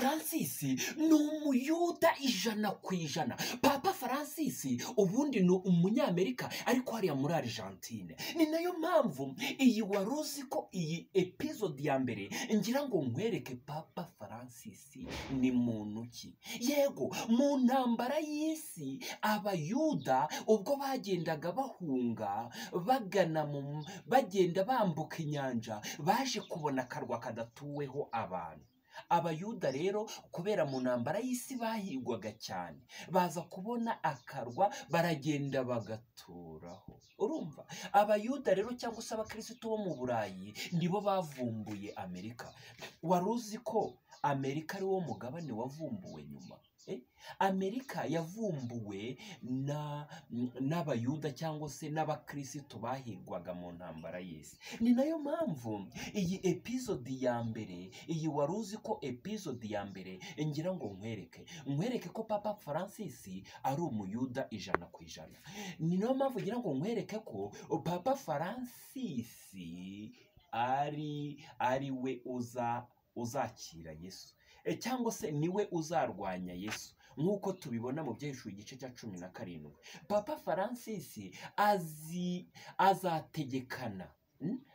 faransisi ni umuyuda ijana ku ijana papa faransisi ubundi ni umunyamerika ariko hariya muri argentine ni nayo mpamvu iyi wari uzi ko iyi epizodi ya mbere ngira ngo nkwereke papa faransisi ni muntu ki yego mu ntambara y'isi abayuda ubwo bagendaga bahunga bagana mu bagenda bambuka inyanja baje kubona akarwa kadatuweho abantu abayuda rero kubera mu ntambara y'isi bahigwaga cyane baza kubona akarwa baragenda bagaturaho urumva abayuda rero cyangwa se abakirisitu bo mu burayi nibo bavumbuye amerika wari uzi ko amerika ari wo mugabane wavumbuwe nyuma amerika yavumbuwe n'abayuda cyangwa se n'abakirisitu bahirwaga mu ntambara y'isi ni nayo mpamvu iyi epizodi ya mbere iyi wari uzi ko epizodi ya mbere ngira ngo nkwereke nkwereke ko papa francis ari umuyuda ijana ku ijana ni nayo mpamvu ngira ngo nkwereke ko papa francis ari ari we uza uzakira yesu cyangwa se niwe uzarwanya yesu nk'uko tubibona mu byeshuri igice cya cumi na karindwi papa francis azi azategekana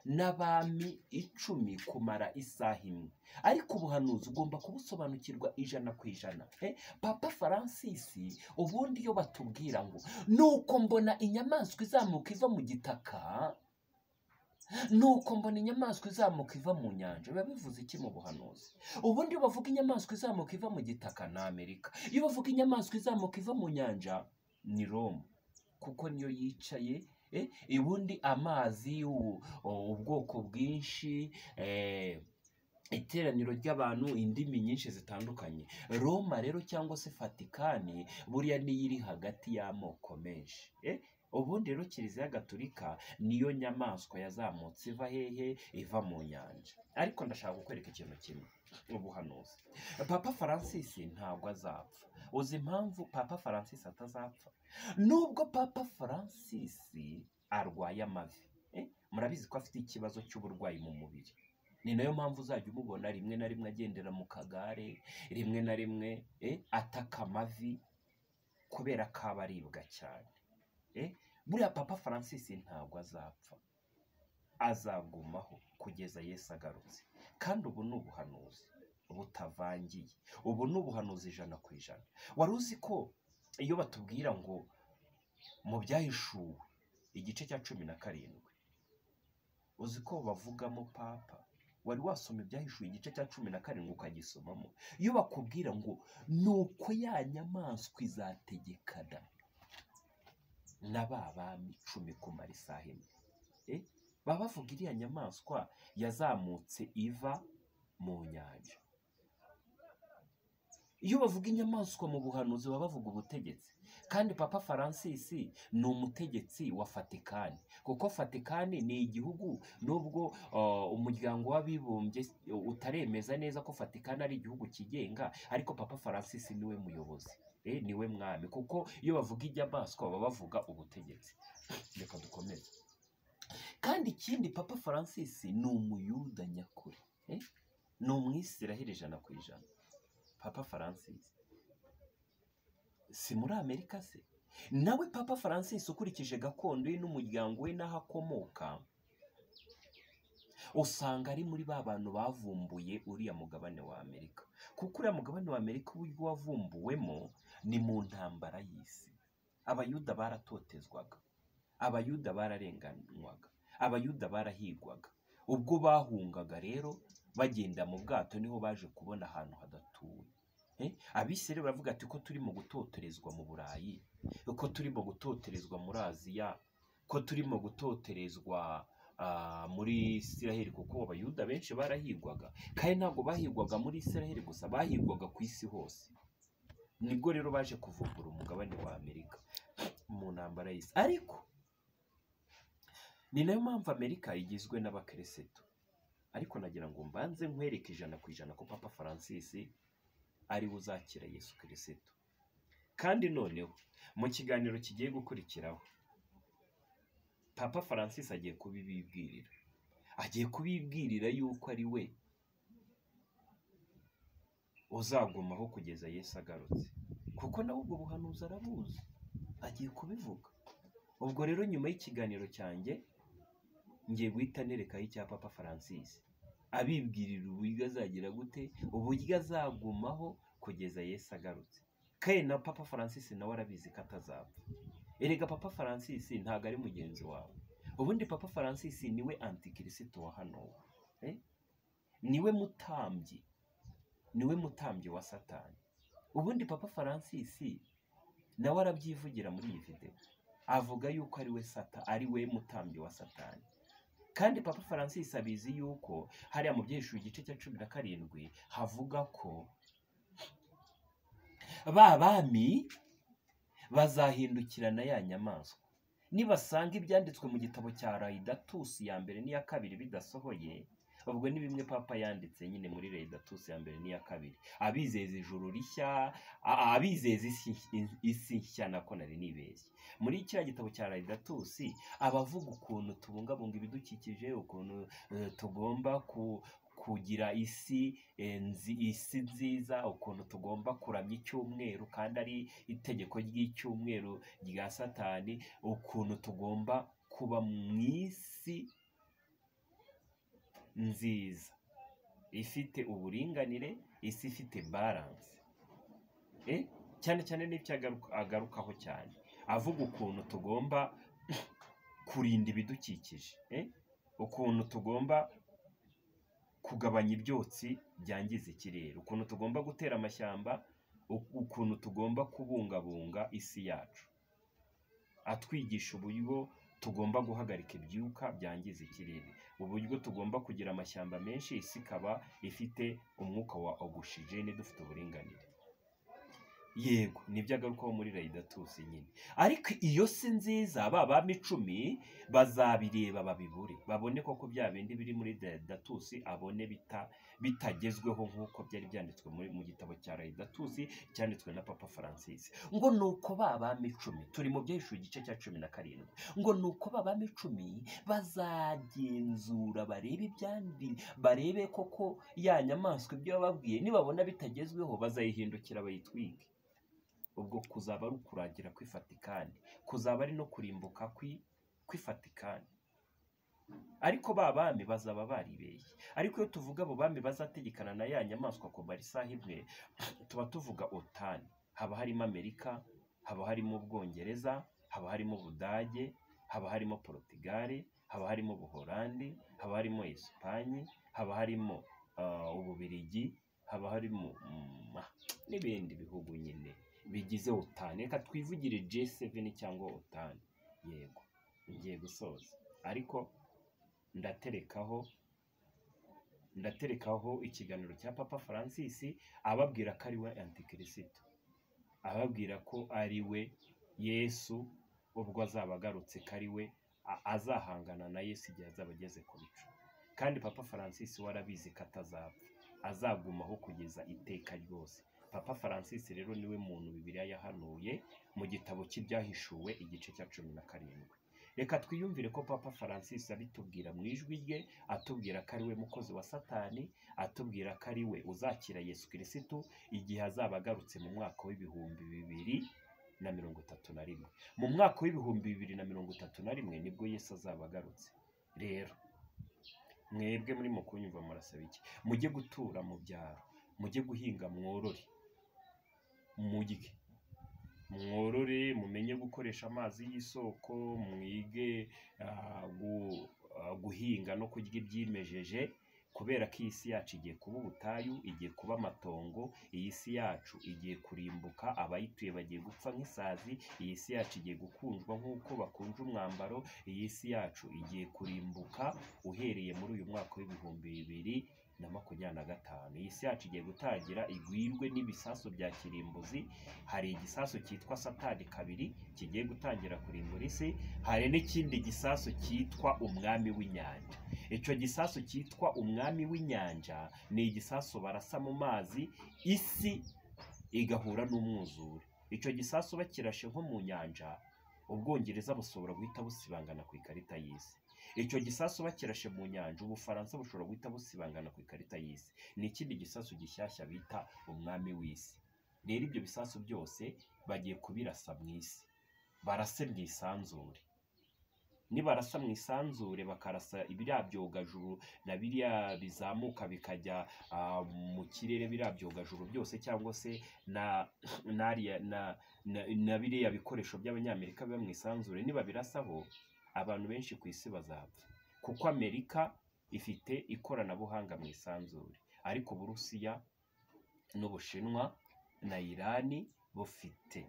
n'abami icumi kumara isaha imwe ariko ubuhanuzi ugomba kubusobanukirwa ijana ku ijana papa francis ubundi iyo batubwira ngo nuko mbona inyamaswa izamuka iva mu gitaka nuko mbona inyamaswa izamuka iva mu nyanja biba bivuze iki mu buhanuzi ubundi iyo bavuga inyamaswa izamuka iva mu gitaka ni amerika iyo bavuga inyamaswa izamuka iva mu nyanja ni roma kuko niyo yicaye ubundi amazi ubwoko bwinshi iteraniro ry'abantu indimi nyinshi zitandukanye roma rero cyangwa se fatikani buriya niyo iri hagati y'amoko menshi ubundi rero kiliziya gatolika niyo nyamaswa yazamutse iva hehe iva mu nyanja ariko ndashaka kukwereka ikintu kimwe ubuhanuzi papa francis ntabwo azapfa uzi impamvu papa francis atazapfa nubwo papa francis arwaye amavi murabizi ko afite ikibazo cy'uburwayi mu mubiri ni nayo mpamvu uzajya umubona rimwe na rimwe agendera mu kagare rimwe na rimwe ataka amavi kubera ko aba aribwa cyane buriya papa francis ntabwo azapfa azagumaho kugeza yesu agarutse kandi ubu ni ubuhanuzi butavangiye ubu ni ubuhanuzi ijana ku ijana wari uzi ko iyo batubwira ngo mu byahishuwe igice cya cumi na karindwi uzi ko bavugamo papa wari wasoma ibyahishuwe igice cya cumi na karindwi ukagisomamo iyo bakubwira ngo ni uko ya nyamaswa izategekana na ba bami icumi kumara isaha imwe baba bavuga iriya nyamaswa yazamutse iva mu nyanja iyo bavuga inyamaswa mu buhanuzi baba bavuga ubutegetsi kandi papa francis ni umutegetsi wa fatikani kuko fatikani ni igihugu nubwo umuryango w'abibumbye utaremeza neza ko fatikani ari igihugu kigenga ariko papa francis niwe muyobozi niwe mwami kuko iyo bavuga inyamaswa baba bavuga ubutegetsi reka dukomeze kandi ikindi papa francis ni umuyuda nyakuri ni umwisiraheli ijana ku ijana papa francis si muri amerika se nawe papa francis ukurikije gakondo ye n'umuryango we n'aho akomoka usanga ari muri ba bantu bavumbuye uriya mugabane wa amerika kuko uriya mugabane wa amerika uburyo wavumbuwemo ni mu ntambara y'isi abayuda baratotezwaga abayuda bararenganywaga abayuda barahigwaga ubwo bahungaga rero bagenda mu bwato niho baje kubona ahantu hadatuwe abisire baravuga ati ko turimo gutoterezwa mu burayi ko turimo gutoterezwa muri aziya ko turimo gutoterezwa muri isiraheli kuko abayuda benshi barahigwaga kandi ntabwo bahigwaga muri isiraheli gusa bahigwaga ku isi hose nibwo rero baje kuvumbura umugabane wa amerika mu ntambara y'isi ariko ni nayo mpamvu amerika igizwe n'abakereseto ariko nagira ngo mbanze nkwereke ijana ku ijana ko papa francis ariwe uzakira yesu kirisito kandi noneho mu kiganiro kigiye gukurikiraho papa francis agiye kubibibwirira agiye kubibwirira yuko ari we uzagumaho kugeza Yesu agarutse kuko nawe ubwo buhanuzi arabuzi agiye kubivuga ubwo rero nyuma y'ikiganiro cyanjye ngiye guhita nerekaho icya papa francis abibwirira uburyo azagira gute uburyo azagumaho kugeza Yesu agarutse kandi na papa francis nawe arabizi ko atazapfa erega papa francis ntabwo ari mugenzi wawe ubundi papa francis niwe antikirisito wa hano niwe mutambyi niwe mutambyi wa satani ubundi papa francis nawe arabyivugira muri iyi videwo avuga yuko ari we sata ari we mutambyi wa satani kandi papa francis abizi yuko hariya mu byeshuri igice cya cumi na karindwi havuga ko ba bami bazahindukirana ya nyamaswa nibasanga ibyanditswe mu gitabo cya rayidatusi ya mbere n'iya kabiri bidasohoye ubwo ni bimwe papa yanditse nyine muri reyidatusi ya mbere n'iya kabiri abizeza ijuru rishya abizeza isi nshya nako nari nibeshye muri kiriya gitabo cya reyidatusi abavuga ukuntu tubungabunga ibidukikije ukuntu tugomba kugira isi isi nziza ukuntu tugomba kuramya icyumweru kandi ari itegeko ry'icyumweru rya satani ukuntu tugomba kuba mu isi nziza ifite uburinganire isi ifite baranse cyane cyane n'ibyo agarukaho cyane avuga ukuntu tugomba kurinda ibidukikije ukuntu tugomba kugabanya ibyotsi byangiza ikirere ukuntu tugomba gutera amashyamba ukuntu tugomba kubungabunga isi yacu atwigisha uburyo tugomba guhagarika ibyuka byangiza ikirere uburyo tugomba kugira amashyamba menshi isi ikaba ifite umwuka wa ogushijene dufite uburinganire yego nibyo agarukaho muri rayidatusi nyine ariko iyo si nziza ba bami icumi bazabireba babibure babone koko bya bindi biri muri rayidatusi abone bitagezweho nk'uko byari byanditswe mu gitabo cya rayidatusi cyanditswe na papa francis ngo ni uko ba bami icumi turi mu byahishura igice cya cumi na karindwi ngo ni uko ba bami icumi bazagenzura barebe ibyandi barebe koko ya nyamaswa ibyo bababwiye nibabona bitagezweho bazayihindukira bayitwike ubwo kuzaba ari ukurangira kw'ifatikani kuzaba ari no kurimbuka kw'ifatikani ariko ba bami bazaba baribeshye ariko iyo tuvuga abo bami bazategekana na ya nyamaswa ku isaha imwe tuba tuvuga otani haba harimo amerika haba harimo ubwongereza haba harimo ubudage haba harimo porotugare haba harimo ubuholandi haba harimo esipanyi haba harimo ububirigi haba harimo n'ibindi bihugu nyine bigize otani reka twivugire G7 cyangwa otani yego ngiye gusoza ariko ndaterekaho ndaterekaho ikiganiro cya papa francis ababwira ko ari we antikirisito ababwira ko ari we yesu ubwo azaba agarutse ko ari we azahangana na yesu igihe azaba ageze ku bicu kandi papa francis we arabizi ko atazapfa azagumaho kugeza iteka ryose papa francis rero niwe muntu bibiriya yahanuye mu gitabo cy'ibyahishuwe igice cya cumi na karindwi reka twiyumvire ko papa francis abitubwira mu ijwi rye atubwira ko ari we mukozi wa satani atubwira ko ari we uzakira yesu kirisitu igihe azaba agarutse mu mwaka w'ibihumbi bibiri na mirongo itatu na rimwe mu mwaka w'ibihumbi bibiri na mirongo itatu na rimwe nibwo yesu azaba agarutse rero mwebwe muri kunyumva murasaba iki mujye gutura mu byaro mujye guhinga mworore mujye mworore mumenye gukoresha amazi y'isoko mwige guhinga no kurya ibyimejeje kubera ko iyi si yacu igiye kuba ubutayu igiye kuba amatongo iyi si yacu igiye kurimbuka abayituye bagiye gupfa nk'isazi iyi si yacu igiye gukundwa nk'uko bakunje umwambaro iyi si yacu igiye kurimbuka uhereye muri uyu mwaka w'ibihumbi bibiri na makumyabiri na gatanu iyi si yacu igiye gutangira igwirwe n'ibisasu bya kirimbuzi hari igisasu cyitwa satani kabiri kigiye gutangira kurimbura isi hari n'ikindi gisasu cyitwa umwami w'inyanja icyo gisasu cyitwa umwami w'inyanja ni igisasu barasa mu mazi isi igahura n'umwuzure icyo gisasu bakirashe nko mu nyanja ubwongereza bushobora guhita busibangana ku ikarita y'isi icyo gisasu bakirashe mu nyanja ubufaransa bushobora guhita busibangana ku ikarita y'isi ni ikindi gisasu gishyashya bita umwami w'isi rero ibyo bisasu byose bagiye kubirasa mu isi barase mu isanzure nibarasa mu isanzure bakarasa biriya byogajuru na biriya bizamuka bikajya ah, mu kirere biriya byogajuru byose cyangwa se na n'ariya na, na, na biriya bikoresho by'abanyamerika biba mu isanzure nibabirasaho abantu benshi ku isi bazapfa kuko amerika ifite ikoranabuhanga mu isanzure ariko uburusiya n'ubushinwa na irani bufite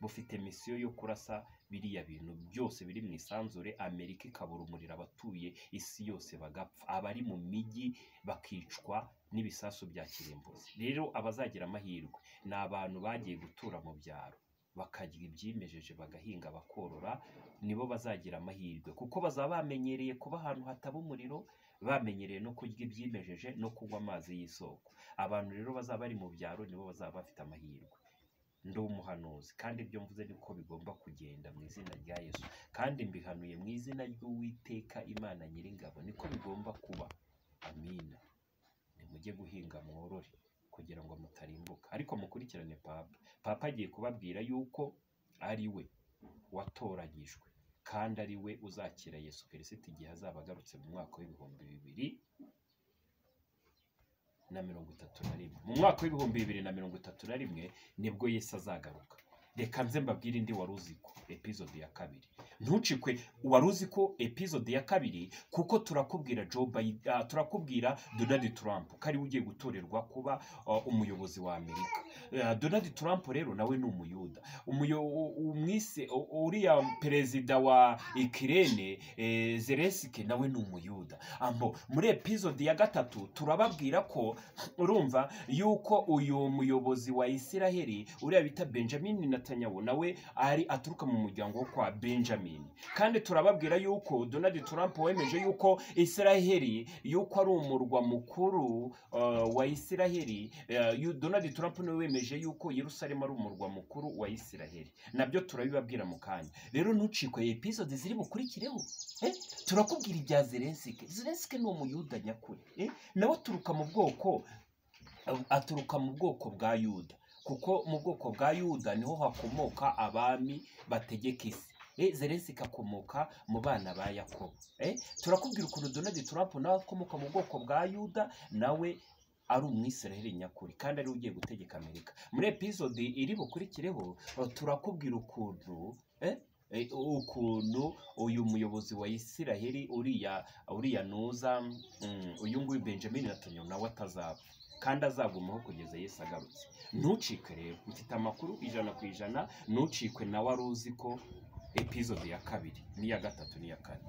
bufite misiyo yo kurasa biriya bintu byose biri mu isanzure amerika ikaburumurira abatuye isi yose bagapfa abari mu mijyi bakicwa n'ibisasu bya kirimbuzi rero abazagira amahirwe ni abantu bagiye gutura mu byaro bakarya ibyimejeje bagahinga bakorora nibo bazagira amahirwe kuko bazaba bamenyereye kuba ahantu hataba umuriro bamenyereye no kurya ibyimejeje no kunywa amazi y'isoko abantu rero bazaba bari mu byaro nibo bazaba bafite amahirwe ndi umuhanuzi kandi ibyo mvuze niko bigomba kugenda mu izina rya yesu kandi mbihanuye mu izina ry'uwiteka imana nyiringabo niko bigomba kuba amina nimujye guhinga mworore kugira ngo mutarimbuka ariko mukurikirane papa papa agiye kubabwira yuko ari we watoranyijwe kandi ari we uzakira yesu kirisiti igihe azaba agarutse mu mwaka w'ibihumbi bibiri na mirongo itatu na rimwe mu mwaka w'ibihumbi bibiri na mirongo itatu na rimwe nibwo yesu azagaruka reka nze mbabwire indi wari uzi ko epizode ya kabiri ntucikwe wari uzi ko epizode ya kabiri kuko turakubwira Joe Biden, ah, turakubwira donald trump ko ariwe ugiye gutorerwa kuba ah, umuyobozi wa amerika Ah, donald trump rero nawe ni umuyuda umuyo- u- umwise u- uriya perezida wa ikirene eh, zelenski nawe ni umuyuda ambo muri epizodi ya gatatu turababwira ko urumva yuko uyu muyobozi wa isiraheli uriya bita benjamin netanyahu nawe ari aturuka mu muryango wo kwa benjamin kandi turababwira yuko donald trump wemeje yuko isiraheli yuko ari umurwa mukuru eh, wa isiraheli Eh, yu- donald trump niwe wemeje yuko yerusalemu ari umurwa mukuru wa isiraheli nabyo turabibabwira mu kanya rero ntucikwe episode ziri bukurikireho eh? turakubwira ibya zelensike zelensike ni umuyuda nyakuri eh? nawe aturuka mu bwoko aturuka mu bwoko bwa yuda kuko mu bwoko bwa yuda niho hakomoka abami bategeka isi Eh, zelensike akomoka mu bana ba yakobo eh? turakubwira ukuntu donald trump nawe akomoka mu bwoko bwa yuda nawe ari umwisiraheli nyakuri kandi ariwe ugiye gutegeka amerika muri epizodi iri bukurikireho eh, turakubwira ukuntu eh, eh, ukuntu uyu muyobozi wa isiraheli uriya uriya nuza mm, uyu nguyu benjamin natanyahu nawe atazaba kandi azagumaho kugeza yesu agarutse ntucike rero mfite amakuru ijana ku ijana ntucikwe nawe wari uzi ko epizodi ya kabiri n'iya gatatu n'iya kane